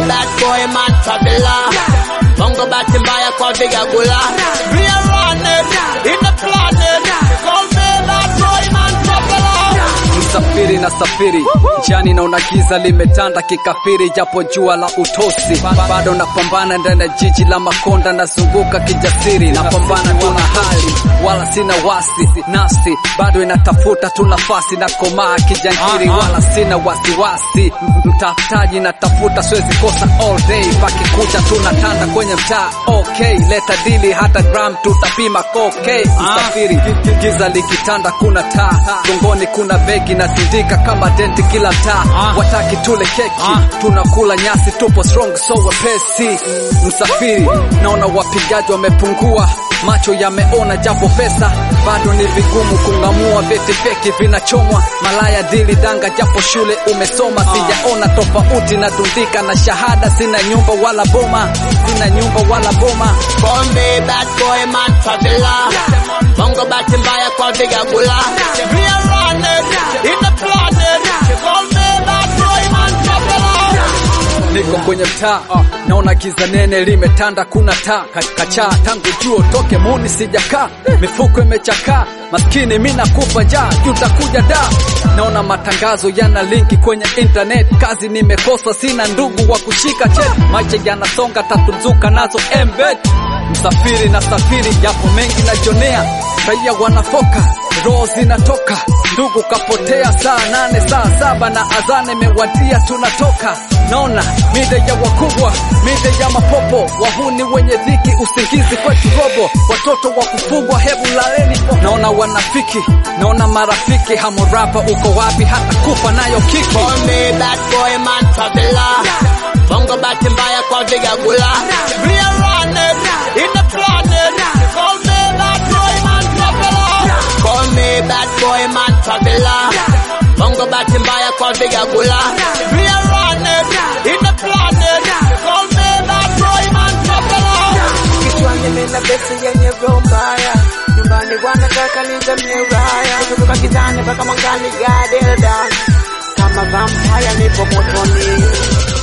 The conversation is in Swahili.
bad boy man traveler. Bongo bahati mbaya kwa vigagula. We are running in the planet. Call me bad boy man traveler. Msafiri na safiri njiani, naona giza limetanda kikafiri, japo jua la utosi Ba- bado napambana ndani ya jiji la Makonda, nazunguka kijasiri, napambana tuna hali wala sina wasi, nafsi bado inatafuta tu nafasi, na komaa kijangiri, wala sina wasiwasi, M- mtafutaji natafuta, siwezi kosa all day, pakikucha tunatanda kwenye mtaa okay, leta dili hata gram tutapima okay, msafiri giza likitanda, kuna taa gongoni, kuna begi na sindika kama denti kila mtaa, wataki tule keki, tunakula nyasi, tupo strong so wepesi. Msafiri naona wapigaji wamepungua, macho yameona, japo pesa bado ni vigumu kung'amua, vyeti feki vinachomwa, malaya dili danga, japo shule umesoma, sijaona tofauti na dundika na shahada, sina nyumba wala boma, sina nyumba wala boma Call me bad boy man traveler. Bongo bahati mbaya kwa vigagula. We are running in the planet. Call me bad boy man traveler. niko kwenye mtaa uh, naona giza nene limetanda, kuna taa ka- kachaa tangu juo toke muni sijakaa, mifuko imechakaa, maskini mi nakufa njaa, tutakuja da. Naona matangazo yana linki kwenye internet, kazi nimekosa, sina ndugu wa kushika cheti, maisha yanasonga, tatunzuka nazo embed Msafiri na safiri, yapo mengi najonea, raia wanafoka, roho zinatoka, ndugu kapotea, saa nane saa saba na azane imewadia, tunatoka naona mida ya wakubwa, mida ya mapopo, wahuni wenye dhiki, usingizi kwetu robo, watoto wa kufugwa, hebu laleni. Naona wanafiki, naona marafiki, hamurapa uko wapi? hata kufa nayo kiki Call me bad boy man traveler. Bongo bahati mbaya kwa vigagula. We are running in the planet. Call me bad boy man traveler. Call me bad boy man traveler. Bongo bahati mbaya kwa vigagula. We are running in the planet. Call me bad boy man traveler. Kichwani nina besi yenye roho mbaya, nyumbani wanataka nizamie Ulaya, kutoka gizani mpaka mwangani, God held down. kama vampire nipo motoni